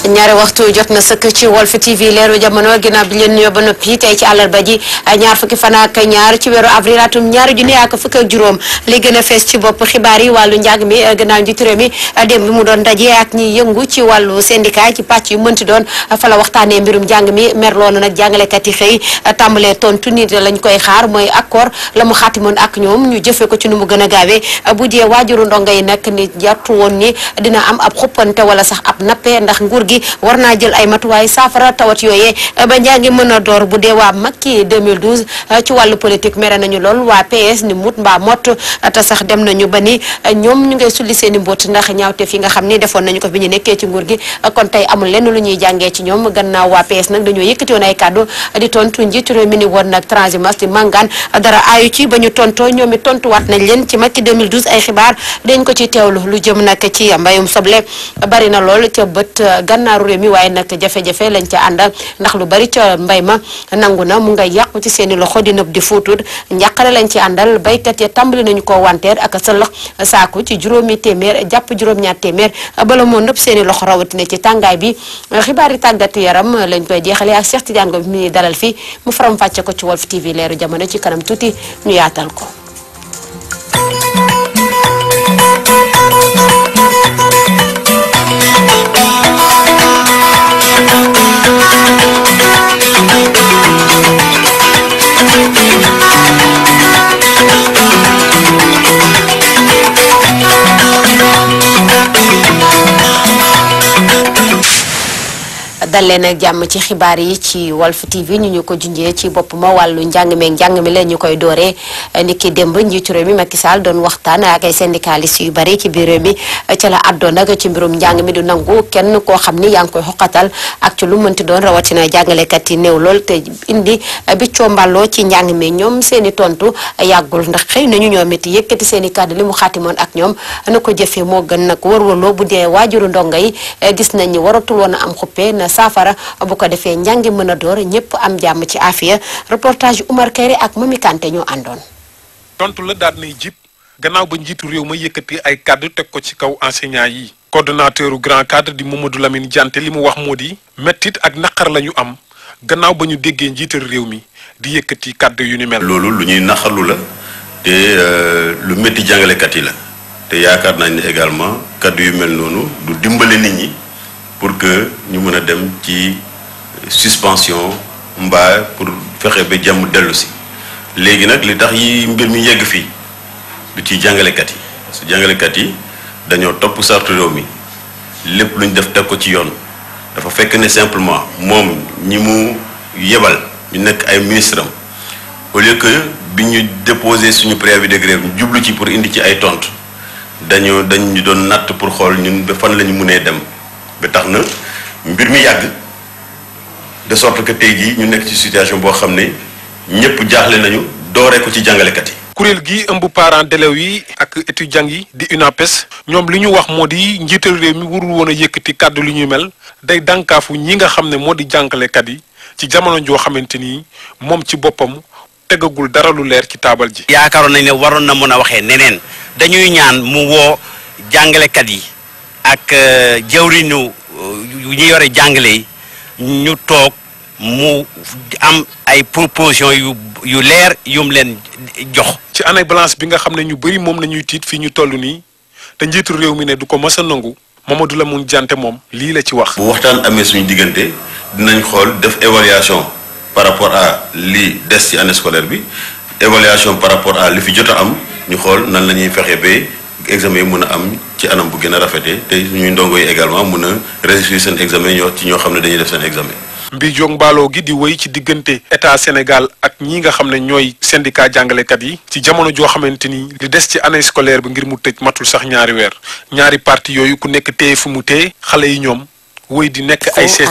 ñaari waxtu jot na sëkk ci Walf TV leeru jamono ginnaaw bi leen nuyoo ba noppi tey ci àllarba ji ñaar fukki fan ak ñaar ci weeru avril atum ñaari junni ak fukk ak juróom li gën a fees ci bopp xibaar yi wàllu njàng mi gannaaw njiitu réew mi démb bi mu doon daje ak ñi yëngu ci wàllu syndicat ci pàcc yu mënti doon fa la waxtaanee mbirum njàng mi merloo na nag jàngalekat yi xëy tàmbalee tontu nit lañ koy xaar mooy accord la mu xaatimoon ak ñoom ñu jëfee ko ci nu mu gën a gaawee bu dee waajuru ndongo yi nag ni jartu woon ni dina am ab xuppante wala sax ab nappe ndax nguur gi war naa jël ay matuwaay saafara tawat yooyee ba njàngi mën a door bu dee waa Macky 2012 ci wàllu politique mere nañu lool waa PS ni mut mbaa mott te sax dem nañu ba ni ñoom ñu ngay sulli seen i mbóot ndax ñaawteef yi nga xam ni defoon nañu ko bi ñu nekkee ci nguur gi kon tey amul lenn lu ñuy jàngee ci ñoom gannaaw waa PS nag dañoo yëkkati woon ay kàddu di tontu njiitu réew mi ni woon nag transhumance di màngaan dara aayu ci ba ñu tontoo ñoom it tontuwaat nañ leen ci Macky 2012 ay xibaar dañ ko ci teewlu lu jëm nag ci mbayum soble bari na lool ca bët gànnaaru réew mi waaye nag jafe-jafe lañ ca àndal ndax lu bari ca mbay ma nangu na mu nga yàqu ci seeni loxo di nëb di fuutut njàqare lañ ci àndal baykat ya tàmbali nañu ko wanteer ak sëlëx saaku ci juróomi téeméer jàpp juróom-ñaar téeméer bala moo nëb seeni loxo rawatina ci tàngaay bi xibaar yi tàggat yaram lañ koy jeexalee ak Cheikh Tidiane Ngom mi dalal fii mu faram fàcce ko ci Walf TV leeru jamono ci kanam tuuti ñu yaatal ko dal leen ak jàmm ci xibaar yi ci Walf TV ñu ñu ko junjee ci bopp ma wàllu njàng meeg njàng mi leen ñu koy dooree ni ki démb njiitu réew mi Macky Sall doon waxtaan ak ay syndicalistes yu bari ci biir réew mi ca la àddoon nag ci mbirum njàng mi du nangu kenn koo xam ni yaa ngi koy xoqatal ak ci lu mënti doon rawatina jàngalekat yi néew lool te indi bi comballoo ci njàng mi ñoom seen i tontu yàggul ndax xëy nañu ñoom it yëkkati seen i kàddu li mu xaatimoon ak ñoom na ko jëfee moo gën nag wërwaloo bu dee waajuru ndongo yi gis nañ ni waratul woon a am xuppe na saafara bu ko defee njàngi mën a door ñëpp am jàmm ci afiya reportage Oumar Kéré ak Mami Kanté ñoo àndoon. tontu la daal nay jib gannaaw ba njiitu réew ma yëkkati ay kàddu teg ko ci kaw enseignant yi. coordonnateur grand cadre di Mamadou Lamine Diante li mu wax moo di mettit ak naqar la ñu am gannaaw ba ñu déggee njiital réew mi di yëkkati kàddu yu ni mel. loolu lu ñuy naqarlu la te lu métti jàngalekat yi la te yaakaar nañ ne également kàddu yu mel noonu du dimbale nit ñi. pour que ñu mën a dem ci suspension mbaa pour fexe ba jàmm dellu si léegi nag li tax yi mbir mi yegg fii du ci jàngalekat yi su jàngalekat yi dañoo topp sartu réew mi lépp lu ñu def teg ko ci yoon dafa fekk ne simplement moom ñi mu yebal ñu nekk ay ministre am au lieu que bi ñu déposé suñu préavis de grève ñu jublu ci pour indi ci ay tontu dañoo dañ ñu doon natt pour xool ñun ba fan la ñu mënee dem. ba tax na mbir mi yàgg de sorte que tey jii ñu nekk ci situation boo xam ne ñëpp jaaxle nañu dooree ko ci jàngalekat yi. kuréel gi ëmb parents d'élèves yi ak étudiants yi di UNAPES ñoom li ñu wax moo di njiital réew mi warul woon a yëkkati kàddu li ñuy mel day dànkaafu ñi nga xam ne moo di jàngalekat yi ci jamono joo xamante ni moom ci boppam tegagul dara lu leer ci taabal ji. yaakaaroon nañ ne waroon na mën a waxee neneen dañuy ñaan mu woo jàngalekat yi. ak jawriñu ñu yore jàngale yi ñu toog mu am ay proposition yu yu leer yum leen jox. ci année blanche bi nga xam ne ñu bëri moom la ñuy tiit fii ñu toll nii te njiitu réew mi ne du ko mës a nangu Mamadou Lamine Diante moom lii la ci wax. bu waxtaan amee suñu diggante dinañ xool def évaluation par rapport à li des ci année scolaire bi évaluation par rapport à li fi jot a am ñu xool nan la ñuy fexe ba. examen yi mën a am ci anam bu gën a rafetee te ñuy ndongo yi également mën a réussir seen examen ñoo ci ñoo xam ne dañuy def seen examen. mbi jong mbaaloo gi di wéy ci diggante état Sénégal ak ñi nga xam ne ñooy syndicat jàngalekat yi ci jamono joo xamante ni li des ci année scolaire bi ngir mu tëj matul sax ñaari weer ñaari parti yooyu ku nekk téye fu mu téye xale yi ñoom wéy di nekk ay seet.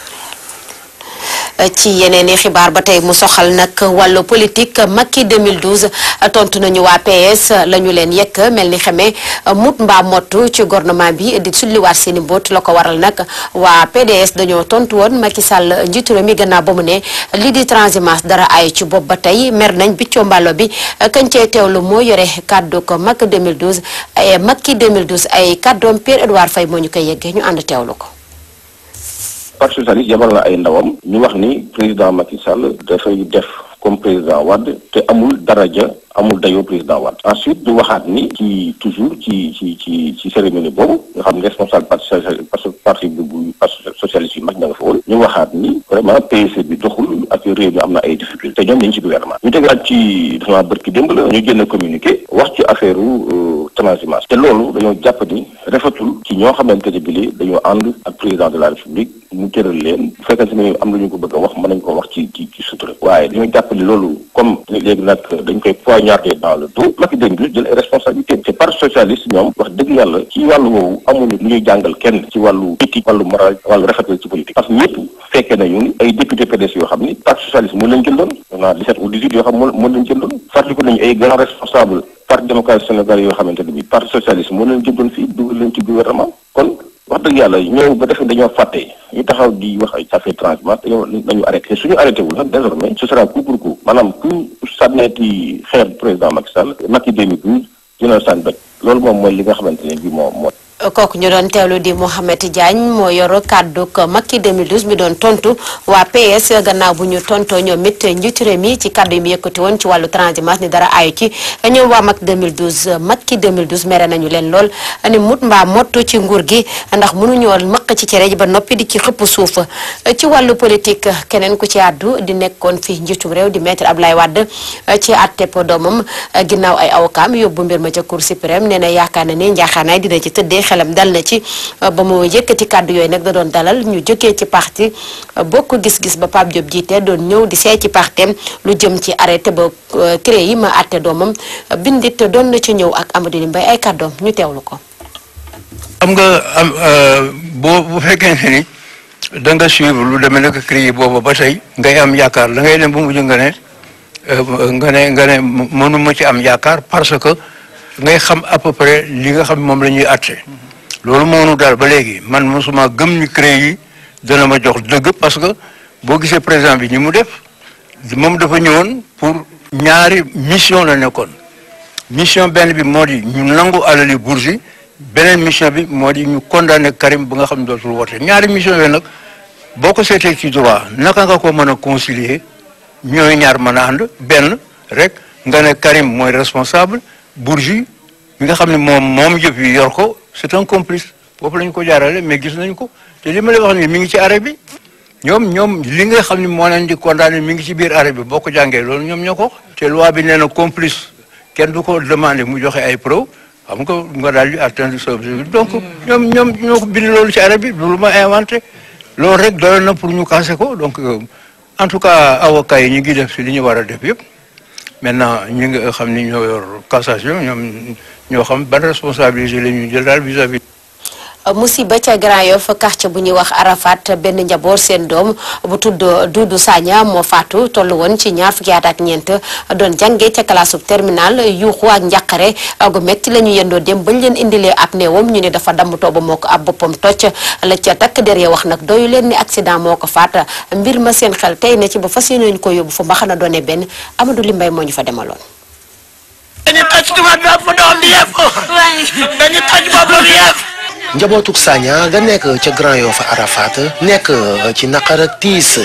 ci yeneen i xibaar ba tey mu soxal nag wàllu politique Macky 2012 tontu nañu waa PS la ñu leen yekk mel ni xamee mut mbaa mottu ci gouvernement bi di sulliwaat seeni mbóot la ko waral nag waa PDS dañoo tontu woon Macky Sall njiitu réew mi gannaaw ba mu ne lii di transhumance dara ay ci bopp ba tey mer nañ biccoo mbàllo bi kañ cee teewlu moo yore kàddu ko Macky 2012 ay Macky 2012 ay kàddoom Pierre Edouard Faye moo ñu koy yeggee ñu ànd teewlu ko. parti socialiste yabal na ay ndawam ñu wax ni président Macky Sall dafay def comme président Wade te amul daraja amul dayoo président Wade ensuite ñu waxaat ni ci toujours ci ci ci ci cérémonie boobu nga xam ne responsable parti socialiste parce que parti bu bu parti socialiste yu mag ña nga fa woon ñu waxaat ni vraiment PSE bi doxul ak réew mi am na ay difficultés te ñoom ñu ngi ci gouvernement ñu tegaat ci dafa bërki démb la ñu génn communiqué wax ci affaire transhumance te loolu dañoo jàpp ni rafetul ci ñoo xamante ne bii dañoo ànd ak président de la république mu tëral leen bu fekkente ne am lu ñu ko bëgg a wax mën nañ ko wax ci ci ci sutura waaye dañoo jàpp ni loolu comme léegi nag dañ koy poignarder dans le dos Macky dégg nga jël ay responsabilité te parti socialiste ñoom wax dëgg yàlla ci wàllu woowu amuñu lu ñuy jàngal kenn ci wàllu éthique wàllu moral wàllu rafetal ci politique parce que ñëpp fekkee nañu ay député PDS yoo xam ni parti socialiste moo leen jëndoon on a 17 ou 18 yoo xam moo moo leen jëndoon fàttaliku nañu ay grands responsables parti démocratique sénégalais yoo xamante ne bi parti socialiste moo leen jëndoon fii dugal leen ci gouvernement kon wax dëgg yàlla ñëw ba defe dañoo fàtte ñu taxaw di wax ay affaire transhumance dañoo nañu arrêté suñu arrêté wul nag désormais ce sera coup pour coup maanaam ku sànneeti xeer président Macky Sall Macky 2012 dina sànni doj loolu moom mooy li nga xamante ne bi moo moo kooku ñu doon teewlu di Mouhamed Diagne moo yor kàddu Macky 2012 mi doon tontu waa PS gannaaw bu ñu tontoo ñoom it njiitu réew mi ci kàddu yi mu yëkkati woon ci wàllu transhumance ni dara ayu ci ñoom waa Macky 2012 Macky 2012 mere nañu leen lool ni mut mbaa mottu ci nguur gi ndax mënuñoo mëq ci cere ji ba noppi di ci xëpp suuf ci wàllu politique keneen ku ci àddu di nekkoon fi njiitum réew di maître Abdoulaye Wade ci àtteb doomam ginnaaw ay awkaam yóbbu mbir ma ca Cour suprême nee na yaakaar na ni njaaxaanaay dina ci tëddee xelam dal na ci ba mu yëkkati kàddu yooyu nag da doon dalal ñu jógee ci parti bokk gis-gis ba Pape Diop jiite doon ñëw di seey ci partem lu jëm ci arrêté ba cré yi ma àtte doomam bindit doon na ci ñëw ak Amadou Mbaye ay kàddoom ñu teewlu ko xam nga am boo bu fekkente ni da nga suivre lu demee nag cré yi boobu ba tey ngay am yaakaar da ngay dem ba mujj nga ne nga ne nga ne mënuma ci am yaakaar parce que ngay xam à peu près li nga xam moom la ñuy àtte loolu moo nu daal ba léegi man mosuma gëm ni CREI yi dana ma jox dëgg parce que boo gisee président bi ñi mu def moom dafa ñëwoon pour ñaari mission la nekkoon mission benn bi moo di ñu nangu alali Bourgi beneen mission bi moo di ñu condamné Karim ba nga xam ne dootul wote ñaari mission yooyu nag boo ko seetee ci droit naka nga ko mën a concilier ñooy ñaar mën a ànd benn rek nga ne Karim mooy responsable Bourgi mi nga xam ne moom moom yëpp yi yor ko c'est un complice foofu la ñu ko jaarale mais gis nañ ko te li ma lay wax nii mi ngi ci arrêt bi ñoom ñoom li nga xam ne moo leen di condamné mi ngi ci biir arrêt bi boo ko jàngee loolu ñoom ñoo ko wax te loi bi nee na complice kenn du ko demandé mu joxe ay preuve xam nga nga daal di atteindre sa objectif donc ñoom ñoom ñoo ko bind loolu ci arrêt bi lu ma inventé loolu rek doyoon na pour ñu casser ko donc en tout cas avocats yi ñu ngi def si li ñu war a def yëpp maintenant ñi nga xam ni ñoo yor cassation ñoom ñoo xam ban responsabilité la ñuy jël daal vis-à-vis musiba ca Grand Yoff quartier bu ñuy wax Arafat benn njaboot seen doom bu tudd Doudou Sagna moo faatu tollu woon ci ñaar fukki at ak ñeent doon jàngee ca classe terminal yuuxu ak njàqare gu metti la ñu yendoo dem bañ leen indilee ab néewam ñu ne dafa damm tooba moo ko ab boppam tocc la ca takk der ya wax nag doyu leen ni accident moo ko faat mbir ma seen xel tey na ci ba fas yéene ñu ko yóbbu fa mbaxana doone benn Amadou Limbay moo ñu fa demaloon. dañu toj tubaab bi ëpp doom bi yëpp dañu toj boppam yëpp njabootuk Sagna nga nekk ca Grand Yoff Arafat nekk ci naqar ak tiis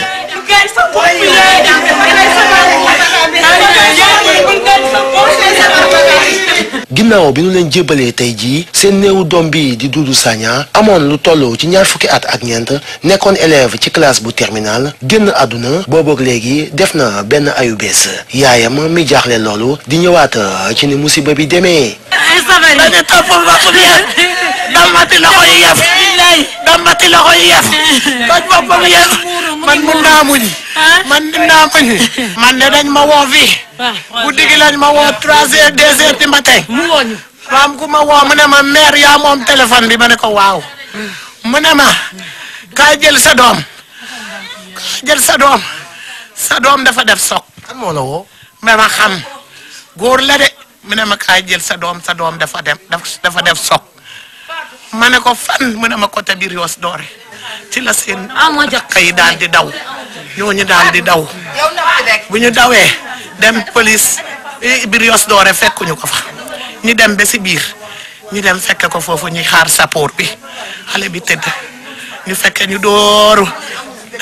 ginnaaw bi nu leen jébbalee tey jii seen néewu doom bi di Doudou Sagna amoon lu toll ci ñaar fukki at ak ñeent nekkoon élève ci classe bu terminal génn àdduna boobook léegi def na benn ayu bees yaayam mi jaaxle loolu di ñëwaat ci ni musiba bi demee dañu topp bopp bi yëpp dammati loxo yi yëpp dammati loxo yi yëpp toj boppam yëpp man mun naa muñ man mun naa muñ man de dañ ma woo fii guddi gi lañ ma woo trois heures deux heures du matin maam ku ma woo mu ne ma mère yaa moom téléphone bi ma ne ko waaw mu ne ma kaay jël sa doom kaay jël sa doom sa doom dafa def soog kan moo la woo ma ma xam góor la de mu ne ma kaay jël sa doom sa doom dafa dem dafa def soog ma ne ko fan mu ne ma côté biir yoos doore ci la seen yi daal di daw ñooñu daal di daw bu ñu dawee dem police biir yoos doore fekkuñu ko fa ñu dem ba si biir ñu dem fekke ko foofu ñuy xaar sappoor bi xale bi tëdd ñu fekke ñu dooru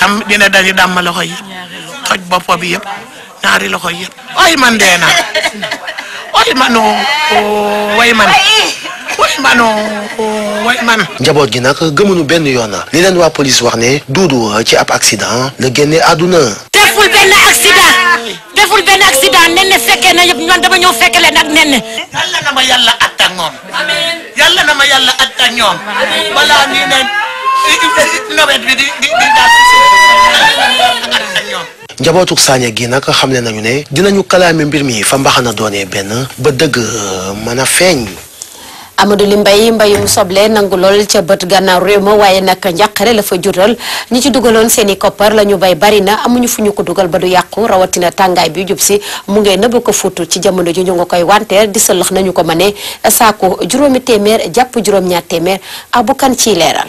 tam dina dañu dàmm loxo yi toj bopp bi yëpp ñaari loxo yëpp ay man dee na way mano way man way mano way man njaboot gi nag gëmuñu benn yoon li leen waa police wax ne duudu ci ab accident la génne àdduna deful benn accident deful benn accident nen ne fekkee na yëpp ñoom dama ñëw fekke leen ak nen ne yàlla na ma yàlla at ak moom yàlla na ma yàlla at ak ñoom balaa nii ne nawet bi di di di daal at ak ñoom njabootuk Sagna gi nag xamle nañu ne dinañu kalaame mbir mi fa mbaxana doonee benn ba dëgg mën a feeñ Amadou Li Mbaye mbayum soble nangu lool ca bët gànnaaw réew ma waaye nag njàqare la fa jural ñi ci dugaloon seen i koppar la ñu bay bari na amuñu fu ñu ko dugal ba du yàqu rawatina tàngaay bi jub si mu ngee nëbb ko fuutu ci jamono ji ñu nga koy wanteer di sëlëx nañu ko mëne saako juróomi téeméer jàpp juróom-ñaar téeméer ak bu kan ciy leeral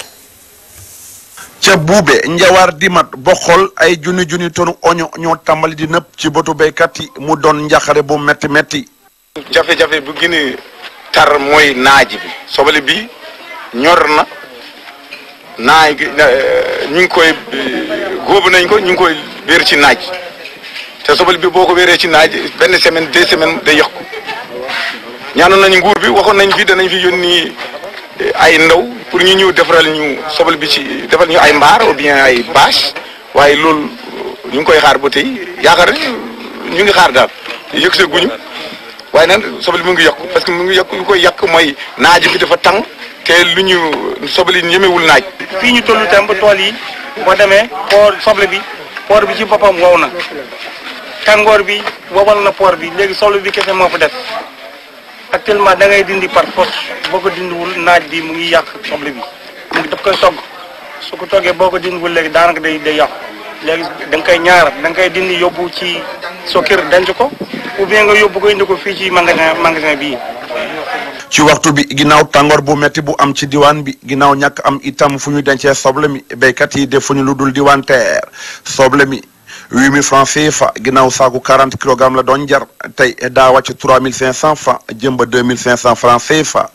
ca buube njawaar dimat boxol ay junni junni tonu oño ñoo tàmbali di nëpp ci botu béykat yi mu doon njaxare bu metti metti jafe-jafe bu gën a tar mooy naaj bi sobale bi ñor na naaj gi ñu ngi koy góobu nañ ko ñu ngi koy wéer ci naaj te sobale bi boo ko wéeree ci naaj benn semaine deux semaines day yàqu ñaanoon nañu nguur bi waxoon nañ fi danañ fi yónni ay ndaw pour ñu ñëw defaral ñu sobal bi ci defal ñu ay mbaar ou bien ay bâche waaye loolu ñu ngi koy xaar ba tey yaakaar ne ñu ngi xaar daal yëg see guñu waaye nag sobal bi mu ngi yàqu parce que mu ngi yàqu lu koy yàq mooy naaj bi dafa tàng te lu ñu sobal yi ñemewul naaj. fii ñu tollu tam ba tool yi boo demee poor soble bi poor bi ci boppam wow na tàngoor bi wowal na poor bi léegi soble bi kese moo fa def actuellement da ngay dindi par force boo ko dindiwul naaj bi mu ngi yàq soble bi mu ngi daf koy togg su ko toggee boo ko dindiwul léegi daanaka day day yàqu léegi da nga koy ñaar da nga koy dindi yóbbu ci so kër denc ko ou bien nga yóbbu ko indi ko fii ci magasin magasin bii. ci waxtu bi ginnaaw tàngoor bu metti bu am ci diwaan bi ginnaaw ñàkk am itam fu ñu dencee soble mi béykat yi defuñu lu dul diwaan teer soble mi huit mille francs CFA ginnaaw saaku quarante kilogramme la doon jar tey daa wàcc trois mille cinq cent francs jëm ba deux mille cinq cent francs CFA.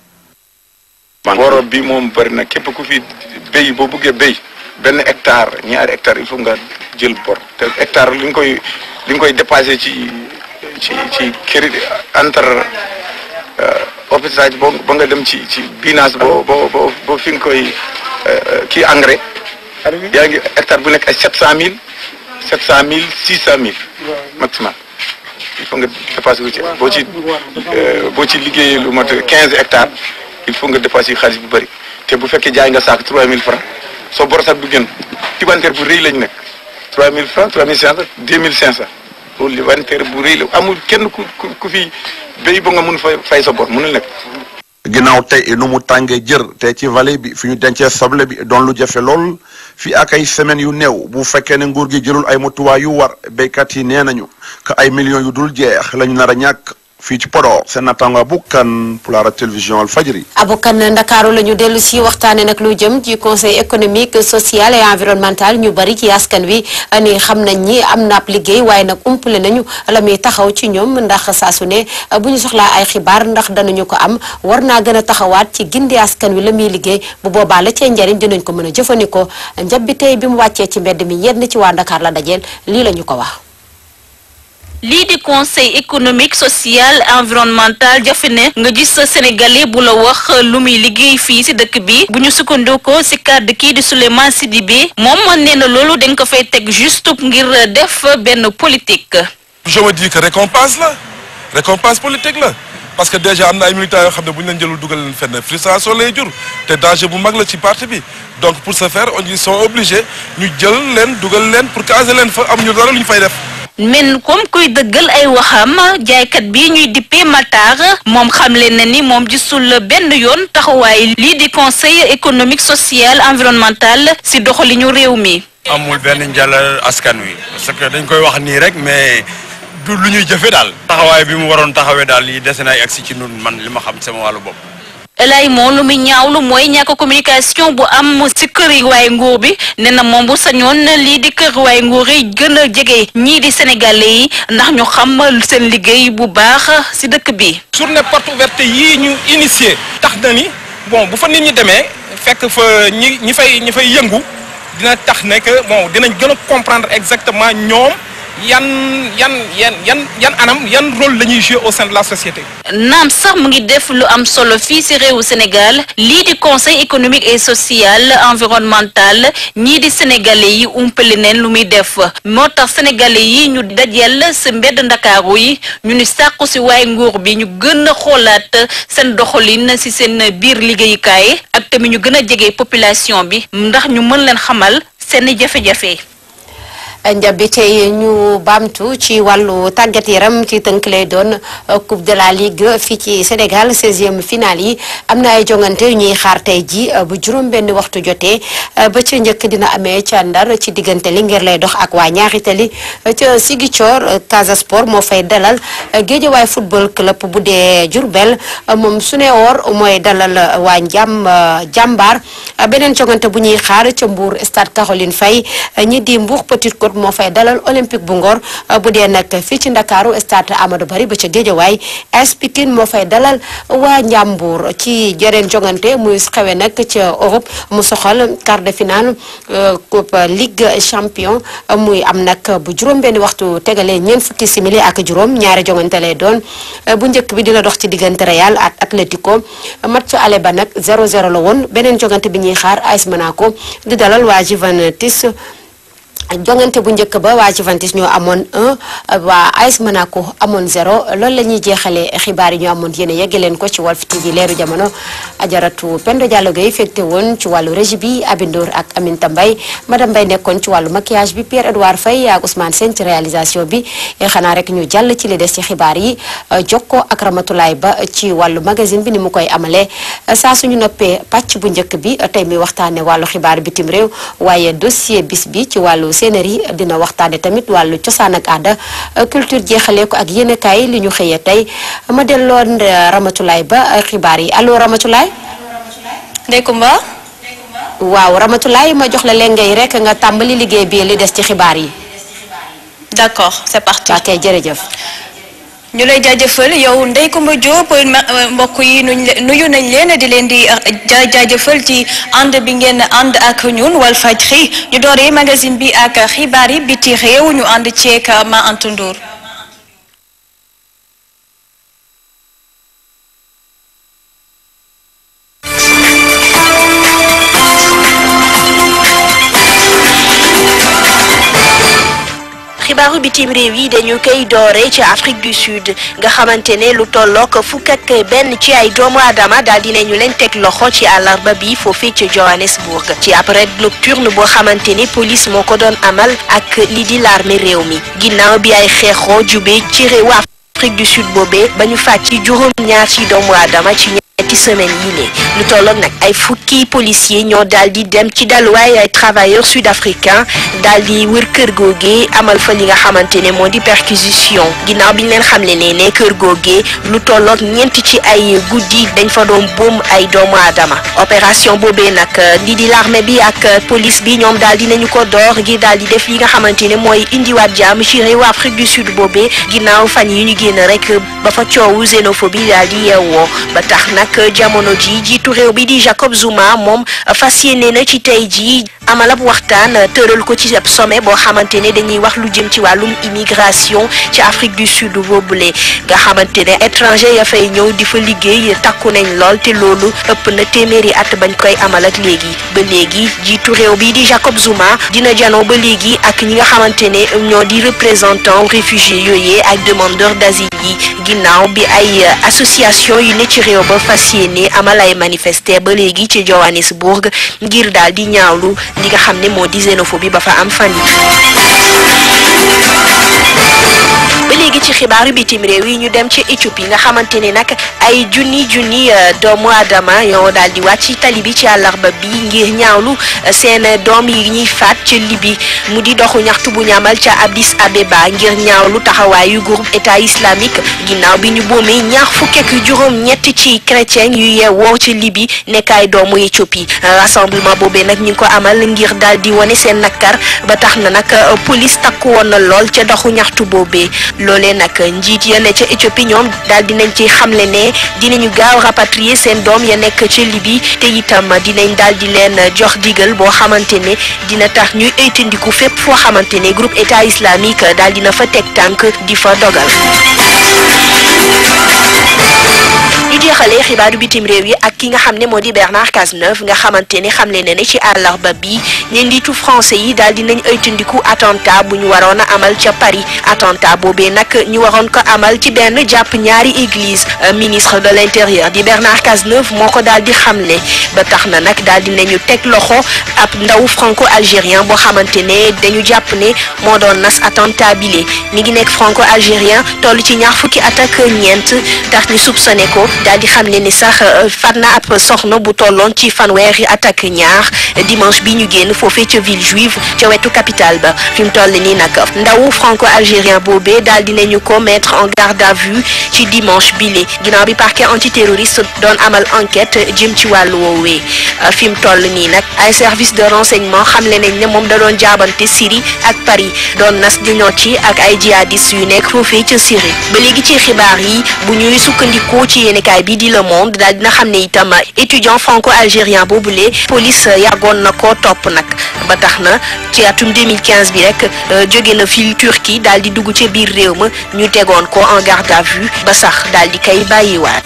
booro bi moom bëri na képp ku fi béy boo bëggee béy benn hectare ñaari hectare il faut nga jël bor te hectare li nga koy li nga koy dépassé ci ci ci crédit entre hôpital boo ba nga dem ci ci binage boo boo boo boo fi nga koy kii engrais yaa ngi hectare bu nekk ay sept cent mille sept cent mille six cent mille maximum il faut nga dépassé ko ci boo ci boo ci liggéeyee lu mat quinze hectares il faut nga dépassé xaalis bu bëri te bu fekkee jaay nga saak trois mille francs soo borosat bu gën libanteer bu rëy lañ nekk trois mille francs trois mille cinq cent deux mille cinq cent loolu libanteer bu rëy la amul kenn ku ku ku fi béy ba nga mun fay fay sa bor mënul nekk ginnaaw tey nu mu tàngee jër te ci vallée bi fi ñu dencee soble bi doon lu jafe lool fii ak ay semaines yu néew bu fekkee ne nguur gi jëlul ay motuwaay yu war béykat yi nee nañu que ay millions yu dul jeex lañu nar a ñàkk fii ci Podor seen nattaango Aboukan pour la télévision Walfadjri. Aboukan Ndakaaru la ñu dellu si waxtaanee nag lu jëm ci conseil économique social et environnemental ñu bari ci askan wi ni xam nañ ni am na ab liggéey waaye nag umpale nañu la muy taxaw ci ñoom ndax saa su ne bu ñu soxlaa ay xibaar ndax danañu ko am war naa gën a taxawaat ci gindi askan wi la muy liggéey bu boobaa la cee njariñ dinañ ko mën a jëfandikoo njab bi tey bi mu wàccee ci mbedd mi yenn ci waa Ndakaar la dajeel lii la ñu ko wax. lii di conseil économique social environnemental jafe ne nga gis sa sénégalais bu la wax lu muy liggéey fii ci dëkk bi bu ñu sukkandikoo ci kàddu kii di Souleymane Sidibé moom nee na loolu dañ ko fay teg juste ngir def benn politique. je me dis que récompense la récompense politique la parce que déjà am na ay militants yoo xam ne bu ñu leen jëlul dugal leen fenn frustration lay jur te danger bu mag la ci parti bi donc pour ce faire on ils sont obligés ñu jël leen dugal leen pour caser leen fa am ñu dara lu ñu fay def. men comme kuy dëggal ay waxam jaaykat bi ñuy dippee Matar moom xamle na ni moom gisul benn yoon taxawaay lii di conseil économique social environnemental ci doxalinu réew mi. amul benn njël askan wi parce que dañ koy wax nii rek mais du lu ñuy jëfe daal. taxawaay bi mu waroon taxawee daal yi dese na ay agsi ci nun man li ma xam sama wàllu bopp. lay moom lu muy ñaawlu mooy ñàkk communication bu am ci kër yi waaye nguur bi nee na moom bu sañoon lii di kër waaye nguur yi gën a jege ñii di sénégalais yi ndax ñu xam seen liggéey bu baax ci dëkk bi. journée porte ouverte yii ñu initié tax na ni bon bu fa nit ñi demee fekk fa ñi ñi fay ñi fay yëngu dina tax ne que bon dinañ gën a comprendre exactement ñoom yan yan yan yan yan anam yan rôle la ñuy jouer au sein de la société. naam sax mu ngi def lu am solo fii ci réewu Sénégal lii di conseil économique et social environnemental ñii di sénégalais yi umpale neen lu muy def moo tax sénégalais yi ñu dajeel ci mbedd ndakaaru yi ñu ni sàqu ci waaye nguur bi ñu gën a xoolaat seen doxalin ci seen biir liggéeyukaay ak tamit ñu gën a jege population bi ndax ñu mën leen xamal seeni jafe-jafe. njabi tey ñu baamtu ci wàllu tàggat yaram ci tënk lay doon coupe de la ligue fii ci Sénégal 16e finale yi am na ay jongante yu ñuy xaar tey ji bu juróom benn waxtu jotee ba ca njëkk dina amee ca Ndar ci diggante li ngir lay dox ak waa ñaari tali ca Ziguinchor Casa Sport moo fay dalal Géejawaay football club bu dee Diourbel moom su ne woor mooy dalal waa njàm jàmbaar beneen jongante bu ñuy xaar ca Mbour stade Caroline Faye ñi di Mbour Petite Côte moo fay dalal olympique bu ngor bu dee nag fii ci ndakaaru stade Amadou Barry ba ca Géejawaay AS Pikine moo fay dalal waa Njàmbur ci jeneen jongante muy xewe nag ca Europe mu soxal quart de finale coupe ligue champion muy am nag bu juróom benn waxtu tegalee ñeent fukki simili ak juróom ñaari jongante lay doon bu njëkk bi dina dox ci diggante Real ak Atlético match ale ba nag 0-0 la woon beneen jongante bi ñuy xaar AS Monaco di dalal waa Juventus jongante bu njëkk ba waa Juventus ñoo amoon un waa AS Monaco amoon zéro loolu la ñuy jeexalee xibaar yi ñu amoon yéen a yegge leen ko ci Walf TV leeru jamono ajaratu Pendo Diallo Gueye fekte woon ci wàllu régie bi Abindoor ak Aminta Mbaye madame Mbaye nekkoon ci wàllu maquillage bi Pierre Edouard Faye ak Ousmane Sène ci réalisation bi xanaa rek ñu jàll ci li des ci xibaar yi jokkoo ak Ramatulaay Ba ci wàllu magazine bi ni mu koy amalee saa suñu noppee pàcc bu njëkk bi tey mi waxtaane wàllu xibaar bitim réew waaye dossier bis bi ci wàllu séenéri dina waxtaane tamit wàllu cosaan ak aada culture jeexalee ko ak yéenekaay li ñu xëyee tey ma delloon Ramatulaay Ba xibaar yi allo Ramatulaay Ndey Kumba waaw Ramatulaay ma jox la leen ngay rek nga tàmbali liggéey bi li des ci xibaar yi d'accord c'est parti ok jërëjëf ñu lay jaajëfal yow Ndey Kumba Diop mbokk yi nuñ nuyu nañ leen di leen di jaajëfal ci ànd bi ngeen ànd ak ñun Walfadjri ñu dooree magazine bi ak xibaar yi biti réew ñu ànd ceek ma Anta Ndour xibaaru bitim réew yi dañu koy doore ci Afrique du Sud nga xamante ne lu tollook fukk ak benn ci ay doomu aadama daal dinañu leen teg loxo ci àllarba bi foofee ci Johannesburg ci ab raid nocturne boo xamante ne police moo ko doon amal ak li di l'armée réew mi ginnaaw bi ay xeexoo jubee ci réewu Afrique du Sud boobee ba ñu fàtt ci juróom ñaar ci doomu aadama ci ñetti semaine yi ne lu tolloog nag ay fukki policiers ñoo daal di dem ci daluwaay ay travailleurs sud-africains daal di wër kër googee amal fa li nga xamante ne moo di perquisition ginnaaw bi ñu leen xamle ne ne kër googee lu tolloog ñeent ci ay guddi dañ fa doon boom ay doomu aadama opération boobee nag lii di l'armée bi ak police bi ñoom daal di nañu ko door ngir daal di def li nga xamante ne mooy indiwaat jàmm ci réewu Afrique du Sud boobee ginnaaw fan yi ñu génn rek ba fa coowu xénophobie daal di yeewoo ba tax nag jamono ji jiitu réew bi di Jacob Zuma moom fas yéene na ci tey jii amal ab waxtaan tëral ko ci ab sommet boo xamante ne dañuy wax lu jëm ci wàllum immigration ci Afrique du Sud boobule nga xamante ne étranger ya fay ñëw di fa liggéey takku nañ lool te loolu ëpp na téeméeri at bañ koy amal ak léegi ba léegi jiitu réew bi di Jacob Zuma dina janoo ba léegi ak ñi nga xamante ne ñoo di représentant réfugiés yooyee ak demandeurs d'asile yi ginnaaw bi ay association yu ne ci réew ba fas yéene amal ay manifester ba léegi ci Johannesburg ngir daal di ñaawlu li nga xam ne moo di xénophobie ba fa am fan yi ba léegi ci xibaaru bitim réew yi ñu dem ci Éthiopie nga xamante ne nag ay junni junni doomu aadama yoo daal di wàcc ci tali bi ci àllarba bi ngir ñaawlu seen doom yi ñuy faat ci Libi mu di doxu ñaxtu bu ñamal ca Addis Abeba ngir ñaawlu taxawaayu groupe état islamique ginnaaw bi ñu boomee ñaar fukk ak juróom ñett ci chrétien yu yeewoo ci Libi nekk ay doomu Éthiopie rassemblement boobee nag ñu ngi ko amal ngir daal di wane seen nakkar ba tax na nag police takku woon na lool ca doxu ñaxtu boobee loolee nag njiit ya ne ca Éthiopie ñoom daal dinañ ci xamle ne dinañu gaaw rapatrier seen doom ya nekk ca Libye te itam dinañ daal di leen jox digal boo xamante ne dina tax ñuy ëytandiku fépp foo xamante ne groupe état islamique daal dina fa teg tànk di fa dogal. ñu jeexalee xibaaru bitim réew yi ak ki nga xam ne moo di Bernard Cazeneuve nga xamante ne xamle na ne ci àllarba bi ne njiitu français yi daal dinañ ëytandiku attentat bu ñu waroon a amal ca Paris attentat boobee nag ñu waroon ko amal ci benn jàpp ñaari église ministre de l'intérieur di Bernard Cazeneuve moo ko daal di xamle ba tax na nag daal dinañu teg loxo ab ndaw franco-algérien boo xamante ne dañu jàpp ne moo doon nas attentat bile mi ngi nekk franco-algérien toll ci ñaar fukki at ak ñeent tax ñu soupçonné ko daal di xam ne ni sax fat na ab soxna bu tolloon ci fanweeri at ak ñaar dimanche bi ñu génn foofee ca ville juive ca wetu capitale ba fi mu toll nii nag ndawu franco-algérien boobee daal di nañu ko mettre en garde à vue ci dimanche bile ginnaaw bi parquet antiterroriste doon amal enquête jëm ci wàllu woowee fi mu toll nii nag ay service de renseignement xamle nañ ne moom da doon jaabante Syrie ak Paris doon nas di ci ak ay jihadistes yu nekk foofee ca Syrie ba léegi ci xibaar yi bu ñuy sukkandikoo ci yéenekaay bi di Le Monde daal dina xam ne itam étudiant franco-algérien boobule police yàggoon na ko topp nag ba tax na ci atum 2015 bi rek jóge na fii Turquie daal di dugg ca biir réew ma ñu tegoon ko en garde à vue ba sax daal di kay bàyyiwaat.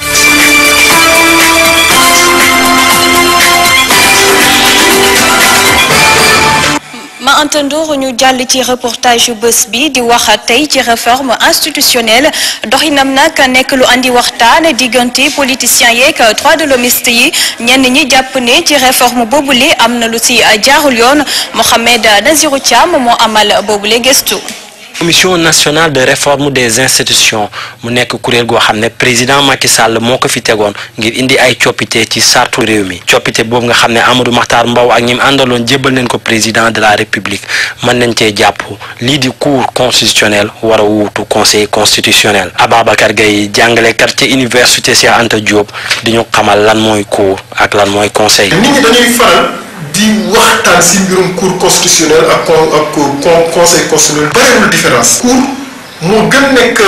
ma entendoor ñu jàll ci reportage yu bés bi di wax tey ci réforme institutionnelle doxinam nag nekk lu andi waxtaan diggante politiciens yeeg droits de l'hommiste yi ñenn ñi jàpp ne ci réforme boobule am na lu ci jaarul yoon Mohamed Nazirou Thiam moo amal boobule gëstu. commission nationale de réforme des institutions mu nekk kuréel goo xam ne président Macky Sall moo ko fi tegoon ngir indi ay coppite ci sartu réew mi coppite boobu nga xam ne Amadou Mahtar Mbow ak ñi mu àndaloon jébbal nañ ko président de la république mën nañ cee jàpp lii di cour constitutionnel war a wuutu conseil constitutionnel Ababacar Gaye jàngalekat ca université Cheikh Anta Diop di ñu xamal lan mooy cour ak lan mooy conseil. nit ñi dañuy faral di waxtaan si mbirum cour constitutionnel ak con ak con conseil constitutionnel bariwul différence. cour moo gën nekk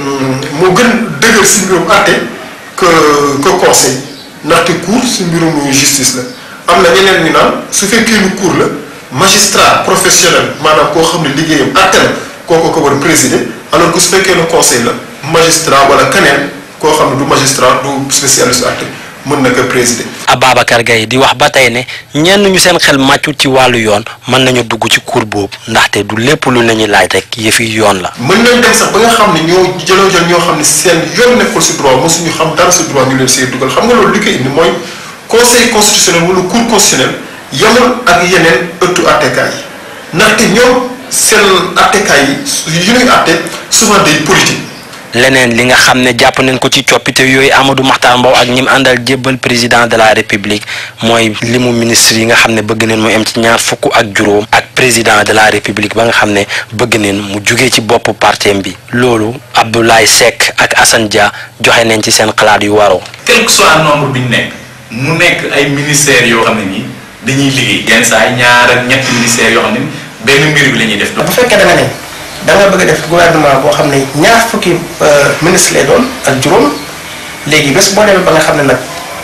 moo gën dëgër si mbirum àtte que que conseil ndaxte cour si mbirum justice la am na ñeneen ñu naan su fekkee ni cour la magistrat professionnel maanaam koo xam ne liggéeyam àtte la kooku ko war a présider alors que su fekkee ne conseil la magistrat wala keneen koo xam ne du magistrat du spécialiste àtte mën na ko présider. Ababacar Gaye di wax ba tey ne ñenn ñu seen xel màccut ci wàllu yoon mën nañu dugg ci cour boobu ndaxte du lépp lu nañu laaj rek yëfi yoon la. mën nañ dem sax ba nga xam ne ñoo jëloo jël ñoo xam ne seen yoon nekkul si droit mosuñu xam dara si droit ñu leen see dugal xam nga loolu li koy indi mooy conseil constitutionnel wala cour constitutionnel yemul ak yeneen ëttu attekaay yi ndaxte ñoom seen attekaay yi yu ñuy atte souvent day politique. leneen li nga xam ne jàpp nañ ko ci coppite yooyu Amadou Mahtar Mbow ak ñi mu àndal jébbal président de la république mooy limu ministre yi nga xam ne bëgg neen mu am ci ñaar fukk ak juróom ak président de la république ba nga xam ne bëgg neen mu jugee ci bopp partem bi loolu Abdoulaye Seck ak Assane Dia joxe nañ ci seen xalaat yu waroo. quel que soit nombre bi ñu nekk mu nekk ay ministères yoo xam ne nii dañuy liggéey yenn saa yi ñaar ak ñetti ministères yoo xam ne benn mbir bi la ñuy def. bu fekkee da nga ne da nga bëgg a def gouvernement boo xam ne ñaar fukki ministre lay doon ak juróom léegi bés boo demee ba nga xam ne nag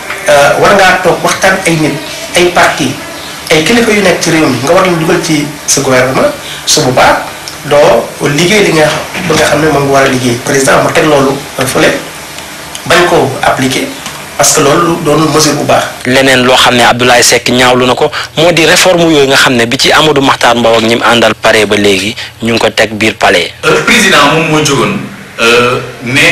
war ngaa toog waxtaan ay nit ay parti ay kilifa yu nekk ci réew mi nga war leen dugal ci sa gouvernement su boobaa doo liggéey li nga xam ba nga xam ne moom nga war a liggéey. président mu teg loolu fële bañ ko appliquer parce que loolu doon mesure bu baax. leneen loo xam ne Abdoulaye Seck ñaawlu na ko moo di réforme yooyu nga xam ne bi ci Amadou Mahtar Mbow ak ñi mu àndal pare ba léegi ñu ngi ko teg biir palais. président moom moo jógoon ne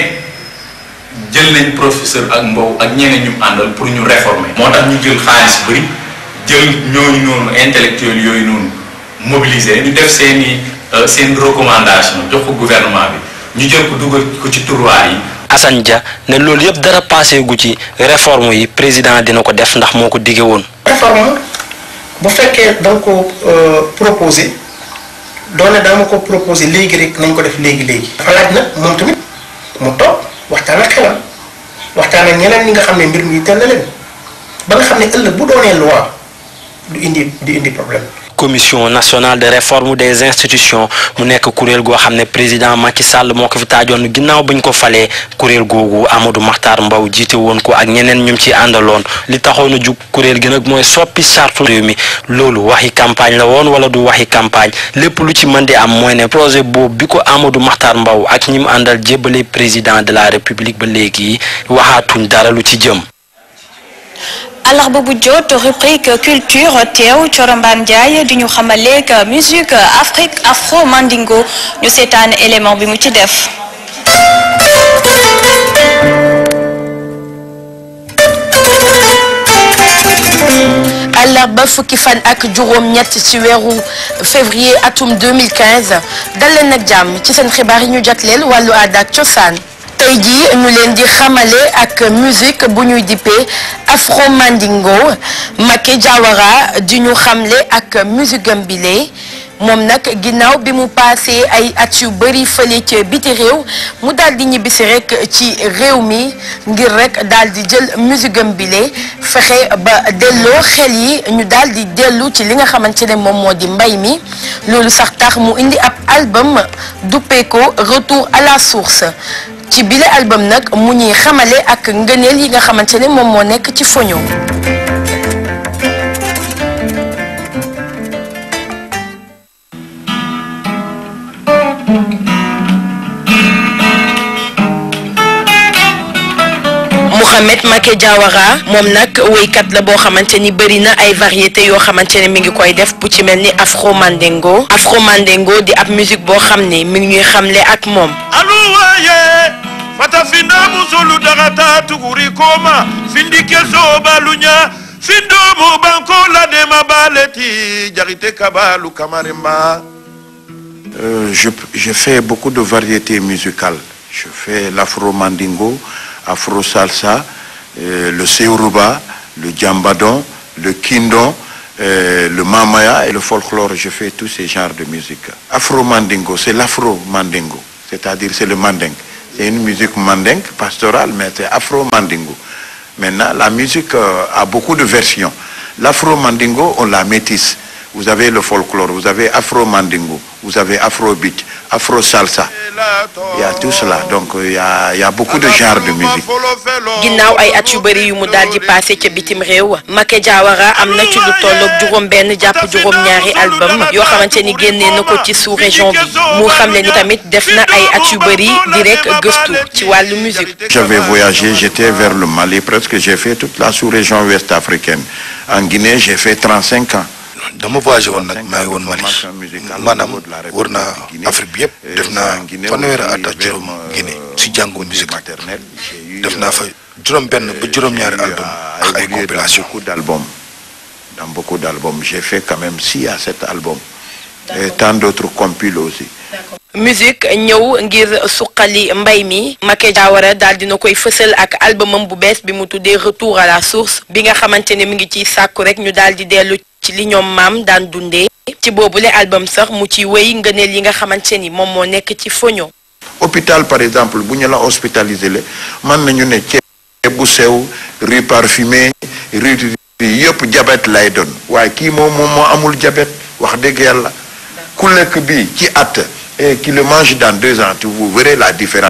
jël nañ professeur ak Mbow ak ñeneen ñu àndal pour ñu réformer. moo tax ñu jël xaalis bëri jël ñooñu noonu intellectuel yooyu noonu mobiliser ñu def seen i seen recommandation jox ko gouvernement bi ñu jël ko dugal ko ci tiroir yi. Assane Dia ne loolu yëpp dara passé gu ci réforme yi président dina ko def ndax moo ko dige woon. réforme bu fekkee da nga ko proposé doone daa ma ko proposé léegi rek nañ ko def léegi léegi. dafa laaj nag moom tamit mu toog waxtaan ak xelam waxtaan ak ñeneen ñi nga xam ne mbir mi teel na leen ba nga xam ne ëllëg bu doonee loi du indi du indi problème. commission nationale de réforme des institutions mu nekk kuréel goo xam ne président Macky Sall moo ko fi taajoon ginnaaw bañ ko falee kuréel googu Amadou Makhtar Mbow jiite woon ko ak ñeneen ñum ci àndaloon li taxoon a jug kuréel gi nag mooy soppi charte réew mi loolu waxi campagne la woon wala du waxi campagne lépp lu ci mën di am mooy ne projet boobu bi ko Amadou Makhtar Mbow ak ñi mu àndal jébbale président de la république ba léegi waxaatuñ dara lu ci jëm. àllarba bu jot rubrique culture teew Coromban Ndiaye di ñu xamaleeg musique Afrique afro mandingo ñu seetaan élément bi mu ci def. àllarba fukki fan ak juróom-ñett ci weeru février atum 2015 dal leen nag jàmm ci seen xibaar yi ñu jagleel wàllu aada ak cosaan. tey jii ñu leen di xamale ak musique bu ñuy dippee afro mandingo Maké Diawara di ñu xamle ak musique am bile moom nag ginnaaw bi mu paasee ay at yu bëri fële ca biti réew mu daal di ñibbisi rek ci réew mi ngir rek daal di jël musique am bile fexe ba delloo xel yi ñu daal di dellu ci li nga xamante ne moom moo di mbay mi loolu sax tax mu indi ab album duppee ko retour à la source ci bile album nag mu ñuy xamale ak ngëneel yi nga xamante ne moom moo nekk ci foño Mouhamed Maké Diawara moom nag woykat la boo xamante ni bëri na ay variété yoo xamante ne mi ngi koy def bu ci mel ni afro mandingo afro mandingo di ab musique boo xam ne mi ngi ñuy xamle ak moom aluwaye fatafinda musolu dagata tuguri koma findike sobalunya findomu banko ladema baleti jarite kabalu kamaremba Euh, je, je fais beaucoup de variétés musicales. Je fais l'afro-mandingo, afro-salsa, euh, le seuruba, le djambadon, le kindon, euh, le mamaya et le folklore. Je fais tous ces genres de musique. Afro-mandingo, c'est l'afro-mandingo, c'est-à-dire c'est le manding. C'est une musique mandingue, pastorale, mais c'est afro-mandingo. Maintenant, la musique euh, a beaucoup de versions. L'afro-mandingo, on la métisse. Vous avez le folklore, vous avez afro-mandingo, vous avez afro-beat, afro-salsa. Il y a tout cela. Donc, euh, il y a, il y a beaucoup de genres de musique. ginnaaw ay at yu bëri yu mu daal di passé ca bitim réew Maké Diawara am na ci lu tolloog juróom benn jàpp juróom ñaari album yoo xamante ni génnee na ko ci sous région bi mu xamle ni tamit def na ay at yu bëri di rek gëstu ci wàllu musique J'avais voyagé, j'étais vers le Mali, presque j'ai fait toute la sous-région ouest africaine. En Guinée, j'ai fait 35 ans. dama voyagé woon nag maa ngi woon Mali maanaam wër naa Afrique bi yëpp def naa fanweeri at ak juróom Guinée si jàngu musique def naa fa juróom benn ba juróom-ñaari album ak ay compilation beaucoup d'albums. Dans beaucoup d'albums. J'ai fait quand même 6 à 7 albums. Et tant d'autres compiles aussi. musique ñëw ngir suqali mbay mi Maké Diawara daal dina koy fësal ak albumam bu bees bi mu tuddee retour à la source bi nga xamante ne mi ngi ciy sàkku rek ñu daal di dellu ci li ñoom maam daan dundee ci boobule album sax mu ci wéy ngëneel yi nga xamante ni moom moo nekk ci foño hôpital par exemple bu ñu la hospitalisé le mën nañu ne ceeb bu sew riz parfumé riz yëpp diabète lay doon waaye kii moom moom moo amul diabète wax dëgg yàlla ku lekk bi ci at et qui le mange dans deux ans tu vous verrez la différence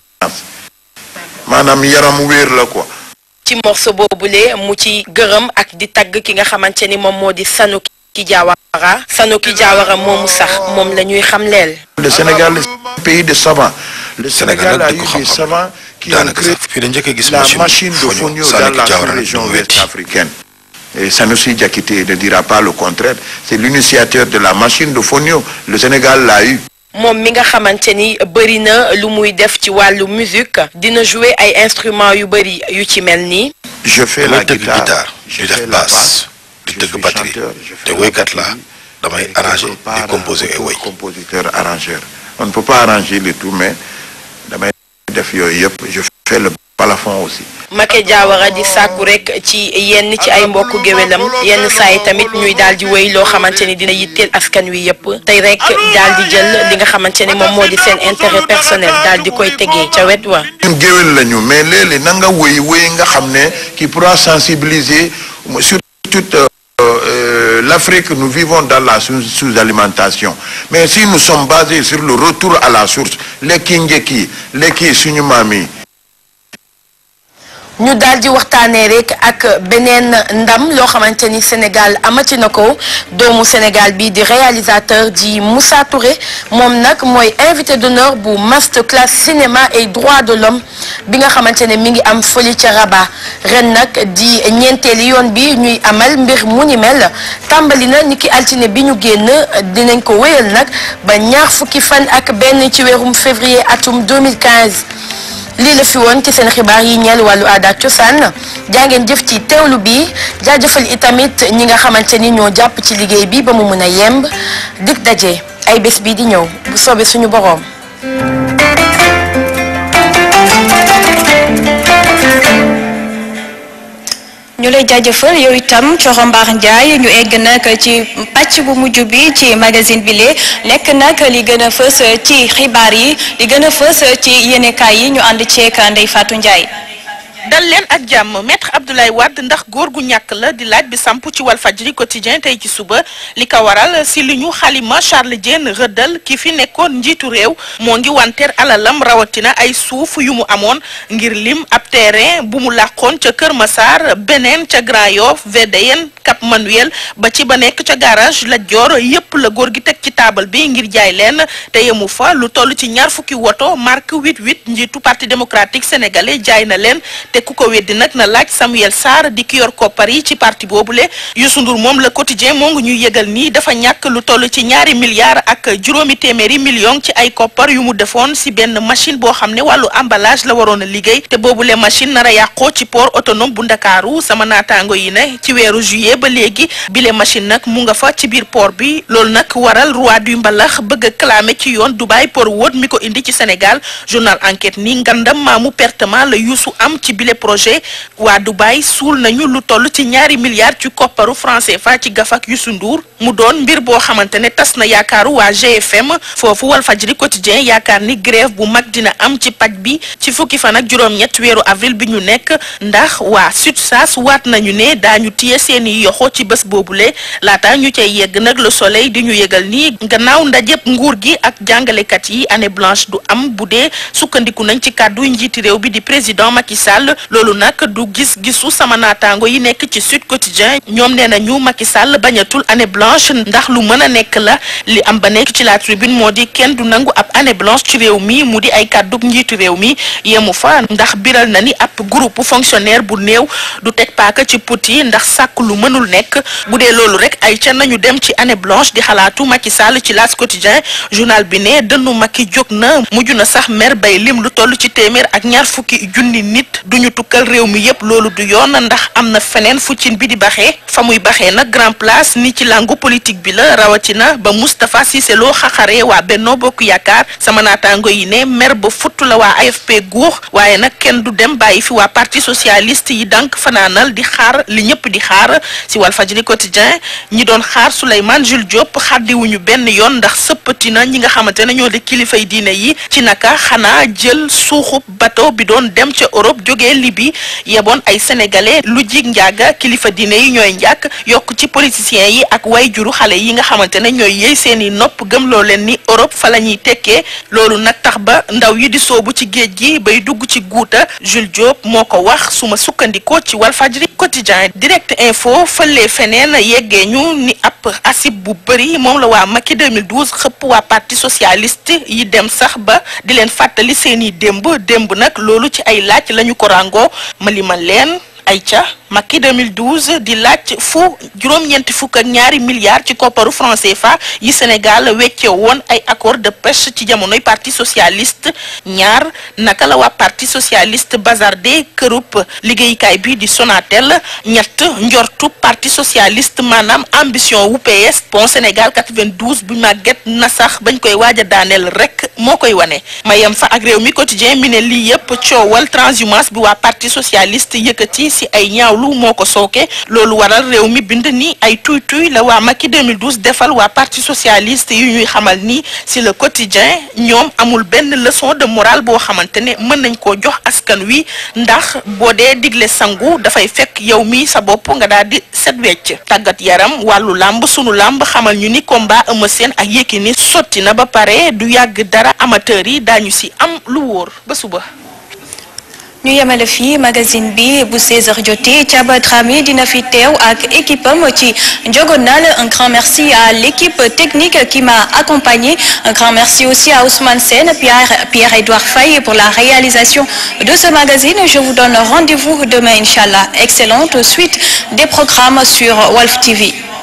maanaam yaram wéer la quoi ci morceau boobule mu ci gërëm ak di tagg ki nga xamante ni moom moo di Sanoki Diawara Sanoki Diawara moomu sax moom la ñuy xamleel le Sénégal est un pays de savants le Sénégal a eu des savants qui ont daanaka créé sax fii da njëkk a gis la machine machine de Fonio Fonio Sanoki dans la Diawara nag sous-région du ouest africaine. Et Sanoussi Diakité ne dira pas le contraire. C'est l'initiateur de la machine de Fonio. Le Sénégal l'a eu. moom mi nga xamante ni bëri na lu muy def ci wàllu musique dina jouer ay instruments yu bëri yu ci mel nii Je fais damay la tëgg guitare, guitare je di fais def la basse di tëgg batterie te woykat laa damay arranger di composer ay woy compositeur arrangeur. On ne peut pas arranger le tout, mais damay def yooyu yëpp. Je fais le balafon aussi. Maké Diawara di sàkku rek ci yenn ci ay mbokku géwélam yenn saa yi tamit ñuy daal di wéy loo xamante ni dina yitteel askan wi yëpp tey rek daal di jël li nga xamante ni moom moo di seen intérêt personnel daal di koy tegee ca wet wa ñun géwél lañu mais léeg-léeg na nga wéy wéy nga xam ne qui pourra sensibiliser sur toute euh, euh, euh, l'Afrique, nous vivons dans la sous- sous-alimentation. Mais si nous sommes basés sur le retour à la source, les Kingeki, les Kisunyumami, ñu daal di waxtaanee rek ak beneen ndam loo xamante ni Sénégal amati na ko doomu Sénégal bi di réalisateur di Moussa Touré moom nag mooy invité d'honneur bu masterclass cinéma et droits de l'homme bi nga xamante ne mi ngi am fële ca Rabat ren nag di ñeenteeli yoon bi ñuy amal mbir mu ni mel tàmbali na niki altine bi ñu génn dinañ ko wéyal nag ba ñaar fukki fan ak benn ci weerum février atum 2015 lii la fi woon ci seen xibaar yi ñeel wàllu aada ak cosaan jàngeen jëf ci teewlu bi jaajëfal itamit ñi nga xamante ni ñoo jàpp ci liggéey bi ba mu mën a yemb dig daje ay bés bii di ñëw bu soobee suñu boroom ñu lay jaajëfal yow itam Coro Mbar Ndiaye ñu egg nag ci pàcc bu mujj bi ci magazine bi lee nekk nag li gën a fës ci xibaar yi li gën a fës ci yéenekaay yi ñu ànd ceek Ndeye Fatou Ndiaye. dal leen ak jàmm maître Abdoulaye Wade ndax góor gu ñàkk la di laaj bi samp ci Walfadjri quotidien tey ci suba li ko waral si li ñu xalima Charles Diène rëddal ki fi nekkoon njiitu réew moo ngi wanteer alalam rawatina ay suuf yu mu amoon ngir lim ab terrain bu mu làqoon ca Kër Massar beneen ca Grand Yoff VDN Cap Manuel ba ci ba nekk ca garage la Dior yépp la góor gi teg ci taabal bi ngir jaay leen te yemu fa lu toll ci ñaar fukki woto marque 88 njiitu parti démocratique sénégalais jaay na leen te ku ko weddi nag na laaj Samuel Sarr di ki yor koppar yi ci parti boobule Youssou Ndour moom le quotidien moo ngi ñuy yëgal nii dafa ñàkk lu toll ci ñaari milliards ak juróomi téeméeri millions ci ay koppar yu mu defoon si benn machine boo xam ne wàllu emballage la waroon a liggéey te boobule machine nar a yàqoo ci port autonome bu Ndakaaru sama naataango yi ne ci weeru juillet ba léegi bile machine nag mu nga fa ci biir port bi loolu nag waral roi du mbalax bëgg a clamer ci yoon Dubai Port World mi ko indi ci Sénégal journal enquête ni ngandam maamu pertement la Youssou am ci bile projet waa Dubai suul nañu lu toll ci ñaari milliards ci kopparu franc CFA ci gafak Youssou Ndour mu doon mbir boo xamante ne tas na yaakaaru waa GFM foofu Walfadjri quotidien yaakaar ni grève bu mag dina am ci paj bi ci fukki fan ak juróom-ñett weeru avril bi ñu nekk ndax waa SUTSAS waat nañu ne daañu téye seeni yoxo ci bés boobule laata ñu cay yegg nag le soleil di ñu yëgal ni gannaaw ndajëb nguur gi ak jàngalekat yi année blanche du am bu dee sukkandiku nañ ci kàddu njiiti réew bi di président Macky Sall loolu nag du gis-gisu sama naataango yi nekk ci Sud Quotidien ñoom nee nañu Macky Sall bañatul année blanche ndax lu mën a nekk la li am ba nekk ci la tribune moo di kenn du nangu ab année blanche ci réew mi mu di ay kàddug njiitu réew mi yemu fa ndax biral na ni ab groupe fonctionnaire bu néew du teg paaka ci put yi ndax sàkk lu mënul nekk bu dee loolu rek ay ca nañu dem ci année blanche di xalaatu Macky Sall ci L'As Quotidien journal bi ne dënnu Macky jóg na mujj na sax mer bay lim lu toll ci téeméer ak ñaar fukki junni nit duñu tukkal réew mi yépp loolu du yoon ndax am na feneen fu cin bi di baxee fa muy baxee nag grand place ni ci langu politique bi la rawatina ba Moustapha Cissé Lo xaxaree waa Benno Bokk Yaakaar sama naataango yi ne mer ba futt la waa AFP guux waaye nag kenn du dem bàyyi fi waa parti socialiste yi dank fanaanal di xaar li ñëpp di xaar si Walfadjri quotidien ñi doon xaar Souleymane Jules Diop xaddiwuñu benn yoon ndax sëppati na ñi nga xamante ne ñoo di kilifay diine yi ci naka xanaa jël suuxub bateau bi doon dem ca Europe jógee Libye yeboon ay sénégalais lu jig njaaga kilifa diine yi ñooy njàkk yokk ci politiciens yi ak way juru xale yi nga xamante ne ñooy yëy seeni nopp gëmloo leen ni Europe fa la ñuy tekkee loolu nag tax ba ndaw yi di soobu ci géej gi bay dugg ci guuta Jules Diop moo ko wax su ma sukkandikoo ci Walfadjri quotidien direct info fële feneen yeggee ñu ni ab asib bu bëri moom la waa Macky 2012 xëpp waa parti socialiste yi dem sax ba di leen fàttali seeni démb démb nag loolu ci ay laaj lañu ko ràngoo ma limal leen ay ca Macky 2012 di laaj fu juróom-ñeenti fukk ak ñaari milliards ci kopparu franc CFA yi Sénégal wecce woon ay accord de pêche ci jamonoy parti socialiste ñaar naka la waa parti socialiste bazardé kërub liggéeykaay bi di Sonatel ñett njortu parti socialiste maanaam ambition wu PS pont Sénégal 92 bu màgget na sax bañ koy waaj a daaneel rek moo koy wane ma yem fa ak réew mi quotidien mi ne lii yëpp coowal transhumance bi waa parti socialiste yëkkati si ay ñaaw ñaawlu moo ko sooke loolu waral réew mi bind ni ay tuy tuy la waa Macky 2012 defal waa parti socialiste yu ñuy xamal ni si le quotidien ñoom amul benn leçon de morale boo xamante ne mën nañ koo jox askan wi ndax boo dee digle sangu dafay fekk yow mi sa bopp nga daal di set wecc tàggat yaram wàllu làmb sunu làmb xamal ñu ni combat Eumeu Sène ak Yékini sotti na ba pare du yàgg dara amateur yi daañu si am lu wóor ba suba. ñu yemale fii magazine bi bu 16h jotee Thiaba Dramé dina fi teew ak équipe am ci Njogonal un grand merci à l'équipe technique qui m'a accompagné un grand merci aussi à Ousmane Sène Pierre Pierre-Édouard Faye pour la réalisation de ce magazine je vous donne rendez-vous demain inchallah excellente suite des programmes sur Walf TV